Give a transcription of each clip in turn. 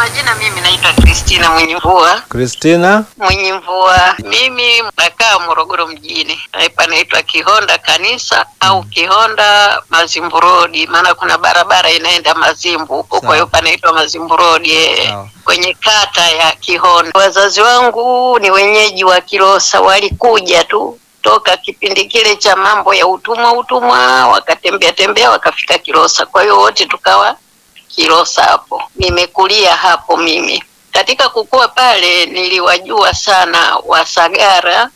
majina mimi naitwa Kristina Mwenye Mvua. Kristina, Mwenye Mvua, mimi nakaa Morogoro mjini, panaitwa Kihonda kanisa au Kihonda Mazimbu Road, maana kuna barabara inaenda Mazimbu huko, kwa hiyo panaitwa Mazimbu Road eh, Sawa. kwenye kata ya Kihonda. Wazazi wangu ni wenyeji wa Kilosa, walikuja tu toka kipindi kile cha mambo ya utumwa utumwa, wakatembea tembea wakafika Kilosa, kwa hiyo wote tukawa Kilosa hapo. Nimekulia hapo mimi. Katika kukua pale niliwajua sana Wasagara,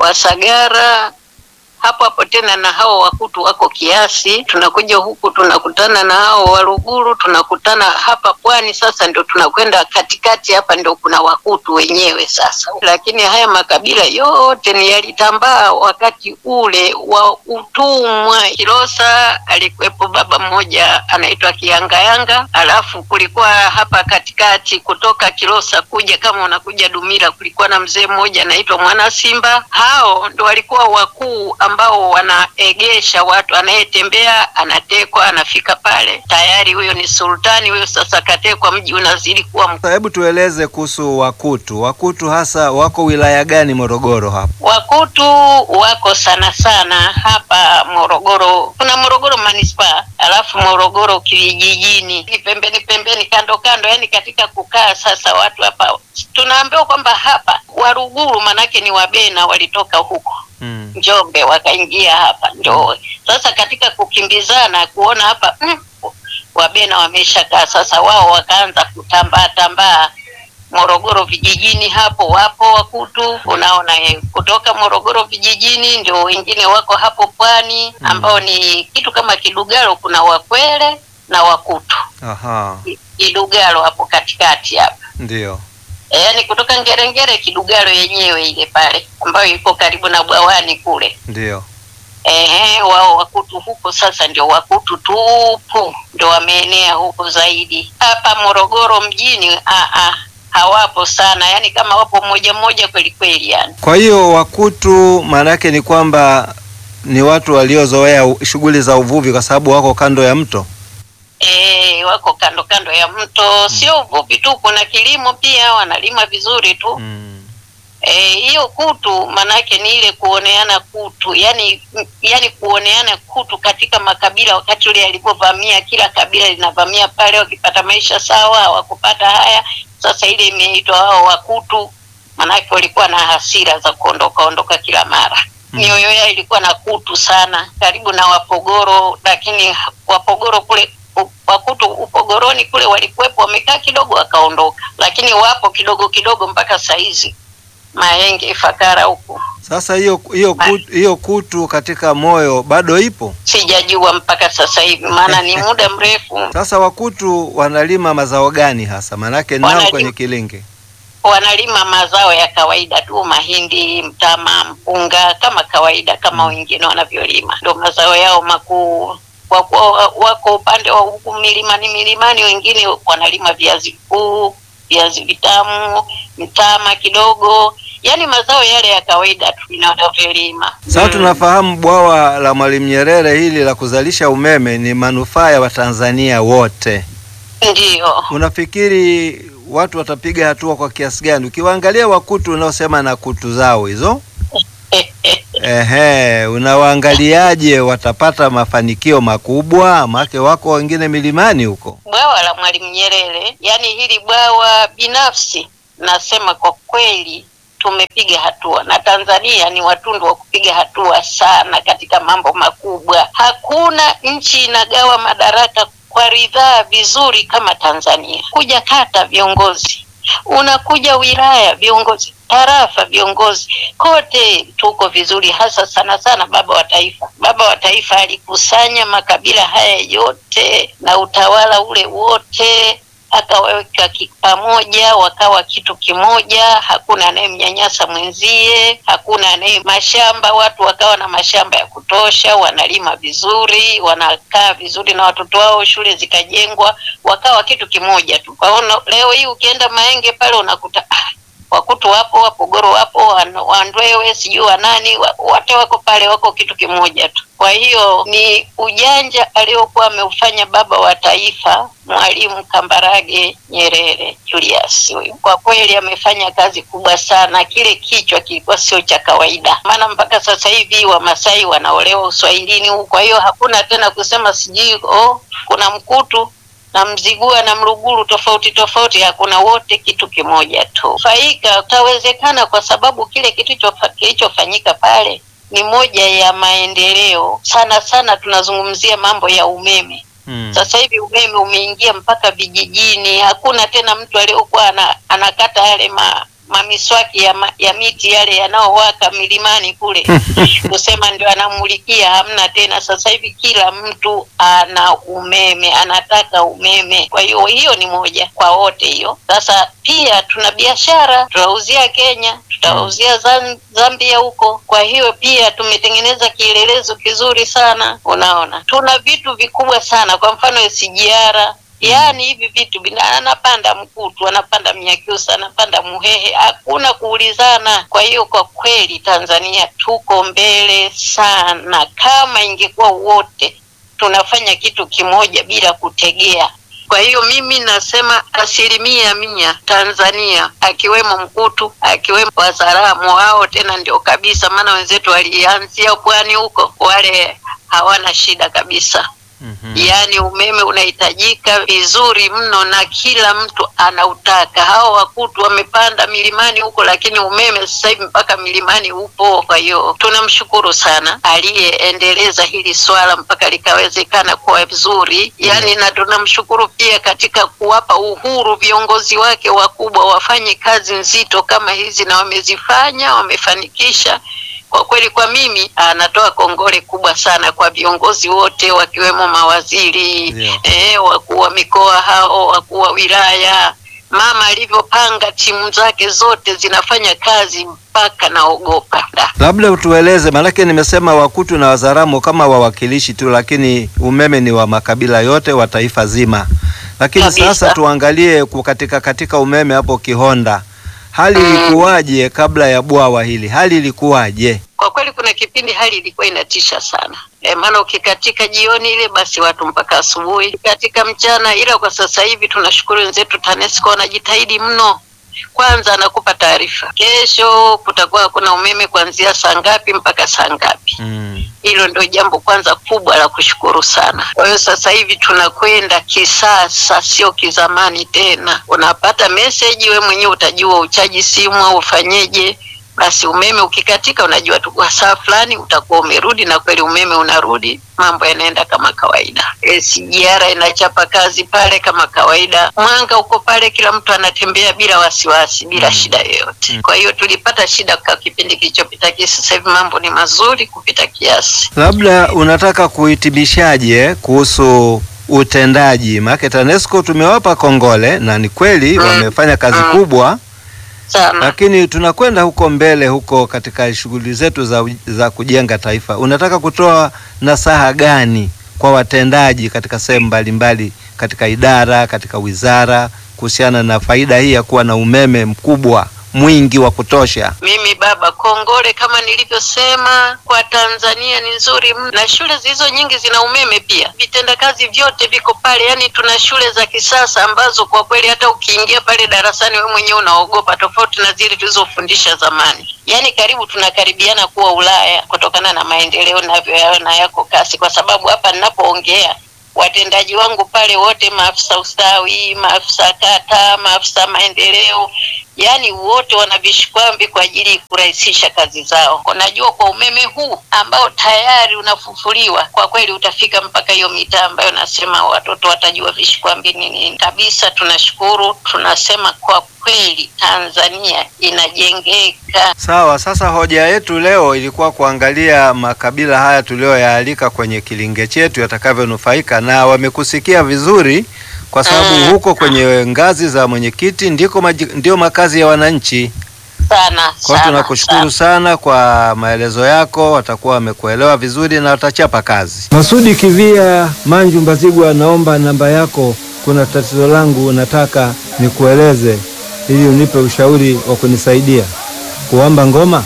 Wasagara hapo hapo tena na hao Wakutu wako kiasi. Tunakuja huku tunakutana na hao Waluguru, tunakutana hapa pwani. Sasa ndio tunakwenda katikati hapa, ndio kuna Wakutu wenyewe sasa. Lakini haya makabila yote ni yalitambaa wakati ule wa utumwa. Kilosa alikuwepo baba mmoja anaitwa Kiyangayanga, alafu kulikuwa hapa katikati kutoka Kilosa kuja kama unakuja Dumila, kulikuwa na mzee mmoja anaitwa Mwana Simba. Hao ndo walikuwa wakuu ambao wanaegesha watu, anayetembea anatekwa, anafika pale tayari, huyo ni sultani huyo. Sasa katekwa, mji unazidi kuwa mkubwa. sasa hebu tueleze kuhusu Wakutu. Wakutu hasa wako wilaya gani Morogoro hapo? Wakutu wako sana sana hapa Morogoro. Kuna Morogoro manispaa, alafu Morogoro kijijini, ni pembeni pembeni, kando kando, yani katika kukaa. Sasa watu hapa tunaambiwa kwamba hapa Waruguru manake ni Wabena walitoka huko Mm. Njombe wakaingia hapa ndo sasa katika kukimbizana kuona hapa mm, Wabena wameshakaa sasa, wao wakaanza kutambaa tambaa Morogoro vijijini, hapo wapo Wakutu unaona eh, kutoka Morogoro vijijini, ndio wengine wako hapo pwani ambao ni kitu kama Kidugalo, kuna Wakwele na Wakutu. Aha, Kidugalo hapo katikati hapa ndio. E, yaani kutoka Ngerengere Kidugalo yenyewe ile pale ambayo iko karibu na bwawani kule. Ndio. Ehe, wao Wakutu huko sasa ndio Wakutu tupu ndio wameenea huko zaidi. Hapa Morogoro mjini a a hawapo sana, yaani kama wapo mmoja mmoja kweli kweli yani. Kwa hiyo Wakutu maana yake ni kwamba ni watu waliozoea u- shughuli za uvuvi kwa sababu wako kando ya mto. E, wako kando kando ya mto, sio uvuvi tu, kuna kilimo pia, wanalima vizuri tu. Mm. Eh, hiyo kutu manake ni ile kuoneana kutu, yani yani kuoneana kutu katika makabila. Wakati ule alipovamia, kila kabila linavamia pale, wakipata maisha sawa, hawakupata haya. Sasa ile imeitwa hao Wakutu, manake walikuwa na hasira za kuondoka ondoka kila mara. Mm. Mioyo yao ilikuwa na kutu sana, karibu na Wapogoro, lakini Wapogoro kule u- Wakutu Upogoroni kule walikuwepo, wamekaa kidogo wakaondoka, lakini wapo kidogo kidogo mpaka saizi Mahenge, Ifakara huku Sasa hiyo hiyo kutu, hiyo kutu katika moyo bado ipo. sijajua mpaka sasa hivi, maana ni muda mrefu. Sasa Wakutu wanalima mazao gani hasa? Maanake nao Wanalima- kwenye kilinge. Wanalima mazao ya kawaida tu, mahindi, mtama, mpunga, kama kawaida kama wengine wanavyolima, ndio mazao yao makuu. Kwa kuwa wa- wako upande wa huku milimani milimani, wengine wanalima viazi vikuu, viazi vitamu, mtama kidogo, yaani mazao yale ya kawaida tu ndio wanavyolima. Sasa Mm. tunafahamu bwawa la Mwalimu Nyerere hili la kuzalisha umeme ni manufaa ya Watanzania wote. Ndiyo. Unafikiri watu watapiga hatua kwa kiasi gani? Ukiwaangalia Wakutu unaosema na kutu zao hizo, ehe, unawaangaliaje? Watapata mafanikio makubwa? Maana wako wengine milimani huko. bwawa la Mwalimu Nyerere, yaani hili bwawa binafsi, nasema kwa kweli tumepiga hatua, na Tanzania ni watundu wa kupiga hatua sana katika mambo makubwa. Hakuna nchi inagawa madaraka kwa ridhaa vizuri kama Tanzania. Kuja kata viongozi, unakuja wilaya viongozi, tarafa viongozi, kote tuko vizuri, hasa sana sana baba wa taifa. Baba wa taifa alikusanya makabila haya yote na utawala ule wote akawaweka ki- pamoja, wakawa kitu kimoja. Hakuna anayemnyanyasa mwenzie, hakuna anaye mashamba, watu wakawa na mashamba ya kutosha, wanalima vizuri, wanakaa vizuri na watoto wao, shule zikajengwa, wakawa kitu kimoja tu. Kwa hiyo leo hii ukienda Mahenge pale unakuta ah, Wakutu wapo, Wapogoro wapo, Wan- Wandwewe sijui wanani, wa- wote wako pale, wako kitu kimoja tu. Kwa hiyo ni ujanja aliokuwa ameufanya baba wa taifa Mwalimu Kambarage Nyerere Julius. Huyu kwa kweli amefanya kazi kubwa sana. Kile kichwa kilikuwa sio cha kawaida, maana mpaka sasa hivi Wamasai wanaolewa uswahilini huku. Kwa hiyo hakuna tena kusema sijui oh, kuna Mkutu na Mzigua na Mluguru tofauti tofauti, hakuna, wote kitu kimoja tu. Faika utawezekana kwa sababu kile kilichofa- kilichofanyika pale ni moja ya maendeleo sana sana. Tunazungumzia mambo ya umeme. Mm. Sasa hivi umeme umeingia mpaka vijijini. Hakuna tena mtu aliyokuwa ana, anakata yale ma, mamiswaki ya, ma, ya miti yale yanayowaka milimani kule kusema ndio anamulikia, hamna tena. Sasa hivi kila mtu ana umeme, anataka umeme. Kwa hiyo hiyo ni moja kwa wote hiyo. Sasa pia tuna biashara, tunauzia Kenya, tutauzia Zam- Zambia huko. Kwa hiyo pia tumetengeneza kielelezo kizuri sana. Unaona, tuna vitu vikubwa sana, kwa mfano SGR Yaani hivi vitu vina anapanda Mkutu, anapanda Mnyakyusa, anapanda Muhehe, hakuna kuulizana. Kwa hiyo kwa kweli Tanzania tuko mbele sana. Kama ingekuwa wote tunafanya kitu kimoja bila kutegea. Kwa hiyo mimi nasema asilimia mia Tanzania, akiwemo Mkutu, akiwemo Wazaramo, wao tena ndio kabisa, maana wenzetu walianzia pwani huko, wale hawana shida kabisa. Mhm. Yaani umeme unahitajika vizuri mno na kila mtu anautaka. Hao Wakutu wamepanda milimani huko, lakini umeme sasa hivi mpaka milimani upo. Kwa hiyo tunamshukuru sana aliyeendeleza hili swala mpaka likawezekana kuwa vizuri, yaani na tunamshukuru pia katika kuwapa uhuru viongozi wake wakubwa wafanye kazi nzito kama hizi, na wamezifanya, wamefanikisha kwa kweli kwa mimi anatoa kongole kubwa sana kwa viongozi wote wakiwemo mawaziri Ndio. eh, wakuu wa mikoa hao, wakuu wa wilaya. Mama alivyopanga timu zake zote zinafanya kazi mpaka naogopa. Da. Labda utueleze, maanake nimesema Wakutu na Wazaramo kama wawakilishi tu, lakini umeme ni wa makabila yote wa taifa zima. Lakini Kabisa. sasa tuangalie ku- katika katika umeme hapo Kihonda, hali Mm. ilikuwaje kabla ya bwawa hili? Hali ilikuwaje? Kwa kweli kuna kipindi hali ilikuwa inatisha sana e, maana ukikatika jioni ile basi watu mpaka asubuhi, katika mchana. Ila kwa sasa hivi tunashukuru wenzetu TANESCO wanajitahidi mno. Kwanza anakupa taarifa, kesho kutakuwa hakuna umeme kuanzia saa ngapi mpaka saa ngapi. Mm. Hilo ndio jambo kwanza kubwa la kushukuru sana. Kwa hiyo sasa hivi tunakwenda kisasa, sio kizamani tena. Unapata message, we mwenyewe utajua uchaji simu au ufanyeje. Basi umeme ukikatika, unajua tu kwa saa fulani utakuwa umerudi, na kweli umeme unarudi, mambo yanaenda kama kawaida. SGR inachapa kazi pale kama kawaida, mwanga uko pale, kila mtu anatembea bila wasiwasi, bila Mm. shida yoyote. Mm. Kwa hiyo tulipata shida kwa kipindi kilichopita, lakini sasa hivi mambo ni mazuri kupita kiasi. Labda unataka kuhitimishaje kuhusu utendaji? Maana TANESCO tumewapa kongole na ni kweli Mm. wamefanya kazi Mm. kubwa, sana lakini tunakwenda huko mbele huko katika shughuli zetu za, za kujenga taifa. Unataka kutoa nasaha gani kwa watendaji katika sehemu mbalimbali, katika idara, katika wizara, kuhusiana na faida hii ya kuwa na umeme mkubwa mwingi wa kutosha? Mimi baba, kongole kama nilivyosema, kwa Tanzania ni nzuri mno, na shule zilizo nyingi zina umeme pia, vitendakazi vyote viko pale. Yani tuna shule za kisasa ambazo kwa kweli hata ukiingia pale darasani wewe mwenyewe unaogopa, tofauti na zile tulizofundisha zamani. Yani karibu tunakaribiana kuwa Ulaya kutokana na maendeleo navyoyaona yako kasi, kwa sababu hapa ninapoongea watendaji wangu pale wote, maafisa ustawi, maafisa kata, maafisa maendeleo, yaani wote wana vishikwambi kwa ajili ya kurahisisha kazi zao. Unajua, kwa umeme huu ambao tayari unafufuliwa, kwa kweli utafika mpaka hiyo mitaa ambayo nasema watoto watajua vishikwambi ni nini. Kabisa tunashukuru, tunasema kwa kweli Tanzania inajengeka. Sawa, sasa hoja yetu leo ilikuwa kuangalia makabila haya tuliyoyaalika kwenye kilinge chetu yatakavyonufaika, na wamekusikia vizuri, kwa sababu Mm. huko kwenye ngazi za mwenyekiti ndiko maji, ndio makazi ya wananchi. sana Kwa hiyo sana, tunakushukuru sana kwa maelezo yako, watakuwa wamekuelewa vizuri na watachapa kazi. Masudi Kivia Manju Mbazigwa, naomba namba yako, kuna tatizo langu nataka nikueleze. ili unipe ushauri wa kunisaidia kuomba ngoma.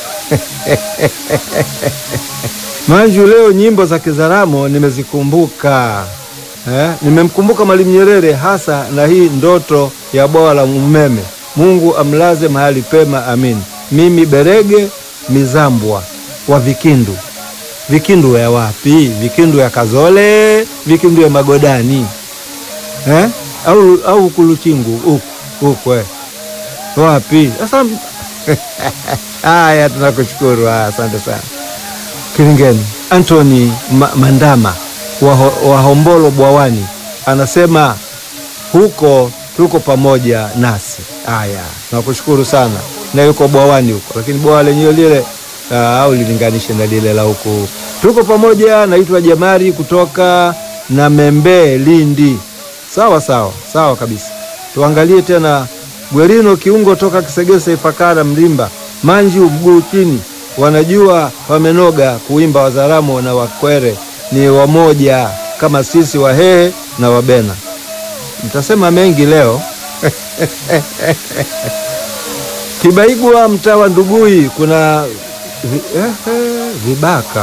Manju, leo nyimbo za Kizaramo nimezikumbuka eh, nimemkumbuka Mwalimu Nyerere hasa na hii ndoto ya bwawa la umeme. Mungu amlaze mahali pema, amin. Mimi Berege Mizambwa wa Vikindu. Vikindu ya wapi? Vikindu ya Kazole, Vikindu ya Magodani eh? au au Kuluchingu huku huku eh. wapi sasa? Haya, tunakushukuru, asante sana. Kilingeni Anthony Ma Mandama wa, wa Hombolo Bwawani anasema huko tuko pamoja nasi. Haya, nakushukuru sana, na yuko Bwawani huko, lakini bwawa lenyewe lile uh, au lilinganishe na lile la huku. Tuko pamoja. Naitwa Jamari kutoka na Membe Lindi. Sawa sawa sawa kabisa. Tuangalie tena Gwerino Kiungo toka Kisegese Ifakara Mlimba Manju mguu chini, wanajua wamenoga kuimba. Wazaramo na Wakwere ni wamoja kama sisi Wahehe na Wabena. Mtasema mengi leo Kibaigwa mtaa wa Ndugui kuna vi, eh, eh, vibaka.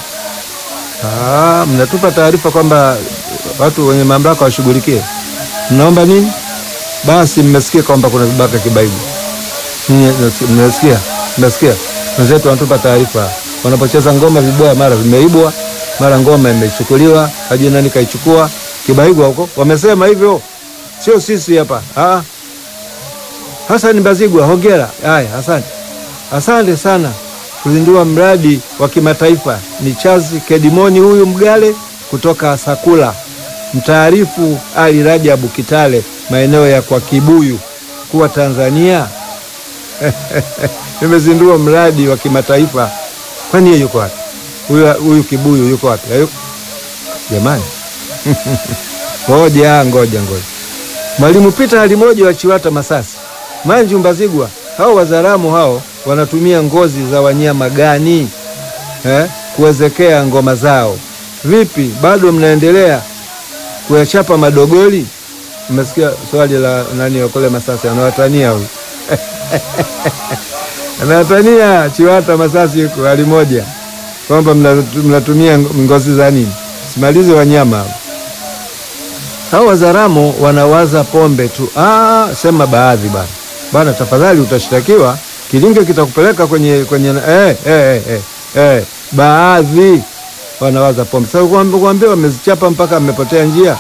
Ah, mnatupa taarifa kwamba watu wenye mamlaka washughulikie. Mnaomba nini? Basi mmesikia kwamba kuna vibaka Kibaigwa. Mmesikia? Mmesikia? Wenzetu wanatupa taarifa, wanapocheza ngoma viboya, mara vimeibwa, mara ngoma imechukuliwa, hajui nani kaichukua. Kibaigwa huko wamesema hivyo, sio sisi hapa. Ah, Hasani Bazigwa, hongera. Haya, asante, asante sana kuzindua mradi wa kimataifa. Ni Chazi Kedimoni huyu Mgale kutoka Sakula, mtaarifu Ali Rajabu Kitale, maeneo ya kwa Kibuyu kuwa Tanzania nimezindua mradi wa kimataifa. Kwani yeye yuko wapi? Huyu huyu Kibuyu yuko wapi? Hayuko jamani. Ngoja ngoja ngoja, Mwalimu Pita Halimoja wa Chiwata Masasi, Manju Mbazigwa, hao Wazaramo hao wanatumia ngozi za wanyama gani eh, kuwezekea ngoma zao? Vipi, bado mnaendelea kuyachapa madogoli? Mmesikia swali la nani wakole Masasi, anawatania huyu anawatania Chiwata Masasi huko Halimoja kwamba mnatumia ngozi za nini? Simalize wanyama hao. Wazaramo wanawaza pombe tu. Ah, sema baadhi bana bana, tafadhali utashtakiwa. Kilinge kitakupeleka kwenye kwenye eh, eh, eh, eh. Baadhi wanawaza pombe. Sasa kuambia wamezichapa mpaka amepotea njia.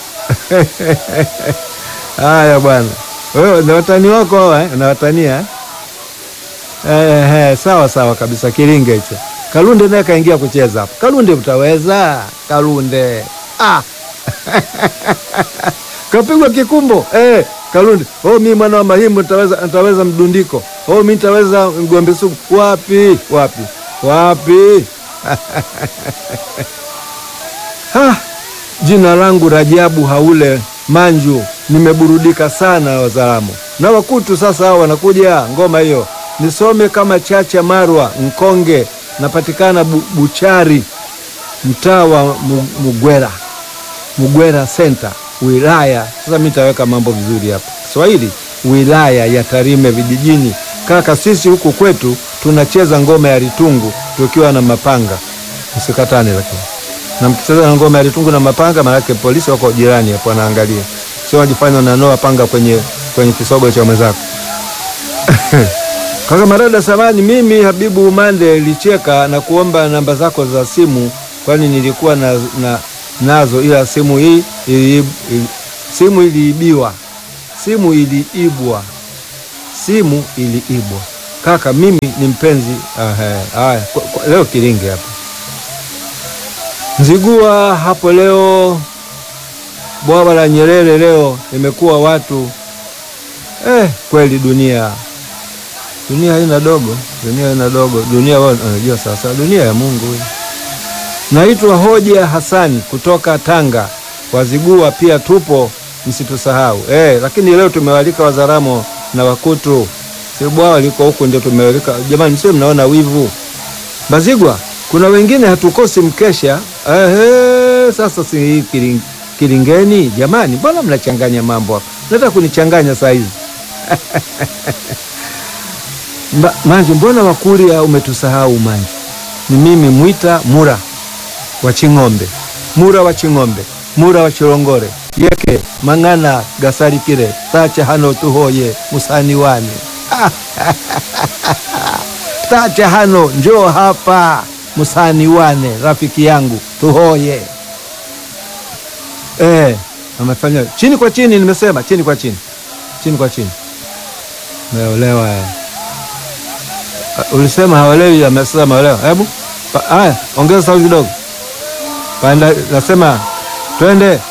Haya bwana, wewe na watani wako hawa eh, na watania eh, eh, sawa sawa kabisa. Kilinge hicho Kalunde naye kaingia kucheza hapo. Kalunde utaweza? Kalunde ah. kapigwa kikumbo eh. Kalunde oh, mi mwana wa Mahimbo nitaweza, nitaweza mdundiko oh, mi nitaweza mgombe sugu. Wapi wapi wapi? ha, jina langu Rajabu Haule Manju, nimeburudika sana Wazaramo na Wakutu. Sasa hao wanakuja ngoma hiyo, nisome kama Chacha Marwa Nkonge, napatikana bu, Buchari, mtaa wa Mugwera, Mugwera Center wilaya sasa, mi nitaweka mambo vizuri hapa Kiswahili, wilaya ya Tarime vijijini. Kaka, sisi huku kwetu tunacheza ngoma ya litungu tukiwa na mapanga, msikatane. Lakini na mkicheza na ngoma ya litungu na mapanga, maanake polisi wako jirani hapo wanaangalia, sio wajifanya unanoa panga kwenye kwenye kisogo cha mwenzako. Kaka Marada samani, mimi Habibu Umande licheka na kuomba namba zako za simu, kwani nilikuwa na, na nazo ila simu hii ili, ili, simu iliibiwa, simu iliibwa, simu iliibwa. Kaka mimi ni mpenzi haya, leo Kilinge hapa Nzigua hapo leo, bwawa la Nyerere leo imekuwa watu eh, kweli dunia dunia haina dogo, dunia haina dogo, dunia wao unajua sasa, dunia ya Mungu. Naitwa Hoja Hasani kutoka Tanga, Wazigua pia tupo, msitusahau eh. Lakini leo tumewalika Wazaramo na Wakutu, si bwawa liko huku ndio tumewalika jamani, sio mnaona wivu Bazigwa, kuna wengine hatukosi mkesha eh. Sasa si hii kiling, Kilingeni jamani, mbona mnachanganya mambo hapa? Nataka kunichanganya saa hizi Mba- Manji, mbona Wakurya umetusahau Manji? Ni mimi Mwita Mura wa Ching'ombe, Mura wa Ching'ombe, Mura wa Chilongore, yeke mang'ana gasarikire tacha hano tuhoye musani wane tacha hano njoo hapa musani wane rafiki yangu tuhoye. Eh, amefanya chini kwa chini, nimesema chini kwa chini, chini kwa chini. Umeolewa eh. Uh, Ulisema haolewi, amesema haolewa. Hebu pa- haya, ongeza sauti kidogo. Panda, nasema twende.